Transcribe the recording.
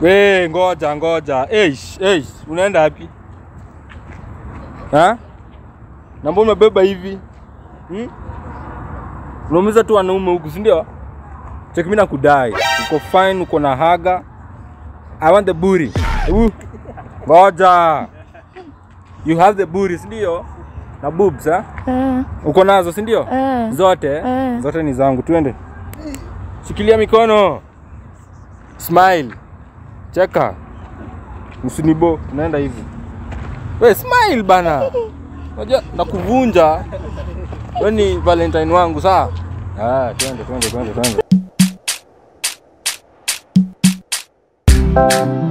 We, ngoja ngoja. Eish, eish, unaenda wapi? Ha? Na mbona umebeba hivi? Hmm? Unaumiza tu wanaume huku, si ndio? Cheki mimi nakudai. Uko fine, uko na haga. I want the booty. Hebu ngoja. You have the booty, si ndio? Na boobs, ha? Eh, Uko nazo, si ndio? eh. Zote? Eh. Zote ni zangu. Twende. Shikilia mikono. Smile. Cheka. Usinibo, tunaenda hivi. We smile bana. Unajua nakuvunja. Wewe ni Valentine wangu sawa? Ah, twende twende twende twende.